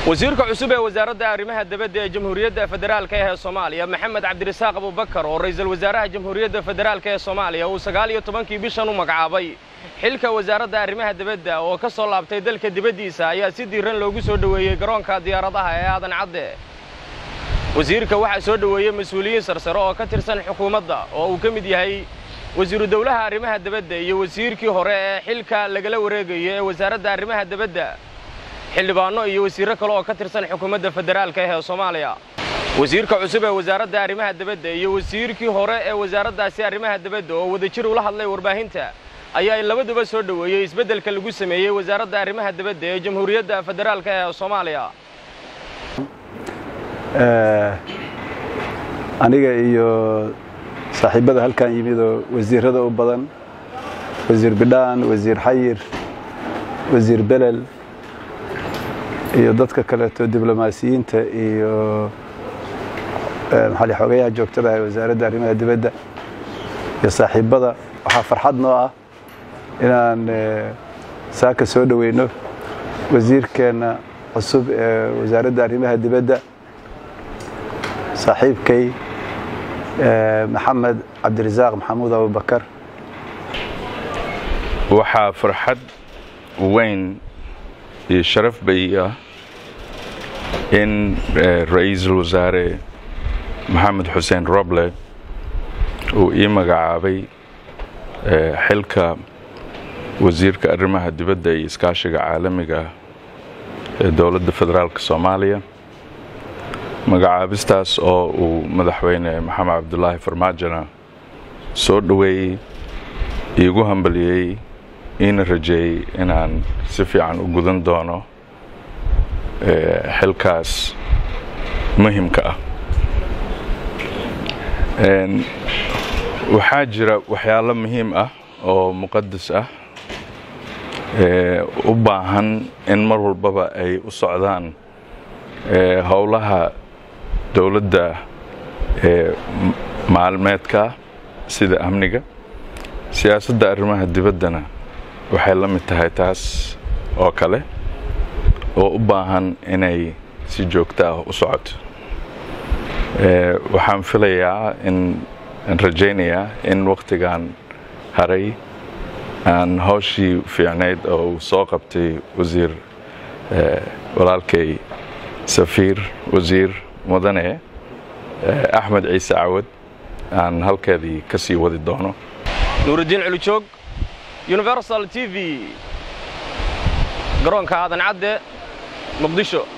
wasiirka cusub ee wasaaradda arrimaha dibadda ee jamhuuriyadda federaalka ee soomaaliya maxamed cabdirasaaq abubakar oo ra'iisul wasaaraha jamhuuriyadda federaalka ee soomaaliya uu sagaal iyo tobankii bishan u magacaabay xilka wasaaradda arrimaha dibadda oo ka soo laabtay dalka dibaddiisa ayaa si diiran loogu soo dhoweeyey garoonka diyaaradaha ee aadan cadde wasiirka waxaa soo dhoweeyey mas-uuliyiin sarsare oo ka tirsan xukuumadda oo uu ka mid yahay wasiiru dowlaha arrimaha dibadda iyo wasiirkii hore ee xilka lagala wareegayo ee wasaaradda arrimaha dibadda xildhibaanno iyo wasiirro kale oo ka tirsan xukuumadda federaalka ee soomaaliya wasiirka cusub ee wasaaradda arrimaha dibadda iyo wasiirkii hore ee wasaaraddaasi arrimaha dibadda oo wadajir ula hadlay warbaahinta ayaa labaduba soo dhoweeyey isbeddelka lagu sameeyey wasaaradda arrimaha dibadda ee jamhuuriyadda federaalka ee soomaaliya aniga iyo saaxiibbada halkan yimid oo wasiirrada u badan wasiir bidhaan wasiir xayir wasiir belel iyo dadka kaleeto diblomaasiyiinta iyo maxaa lii xogayaha joogtada ee wasaaradda arrimaha dibadda iyo saaxiibbada waxaa farxad noo ah inaan saaka soo dhoweyno wasiirkeenna cusub ee wasaaradda arrimaha dibadda saaxiibkay maxamed cabdirasaaq maxamuud abubakar waxaa farxad weyn iyo sharaf bay ah in ra-iisul wasaare maxamed xuseen roble uu ii magacaabay xilka wasiirka arrimaha dibadda iyo iskaashiga caalamiga ee dowladda federaalka soomaaliya magacaabistaas oo uu madaxweyne maxamed cabdulaahi farmaajona soo dhoweeyey iigu hambaliyey iina rajeeyey inaan si fiican u gudan doono xilkaas muhimka ah waxaa jira waxyaalo muhiim ah oo muqadas ah u baahan in mar walbaba ay u socdaan howlaha dowladda ee maalmeedka sida amniga siyaasadda arrimaha dibaddana waxay la mid tahay taas oo kale oo u baahan inay si joogto ah u socoto waxaan filayaa in aan rajaynayaa in wakhtigan haray aan hawshii fiicnayd oo uu soo qabtay wasiir walaalkay safiir wasiir mudane axmed ciise cawad aan halkeedii ka sii wadi doono nuurudiin culujoog universal t v garoonka aadan cadde muqdisho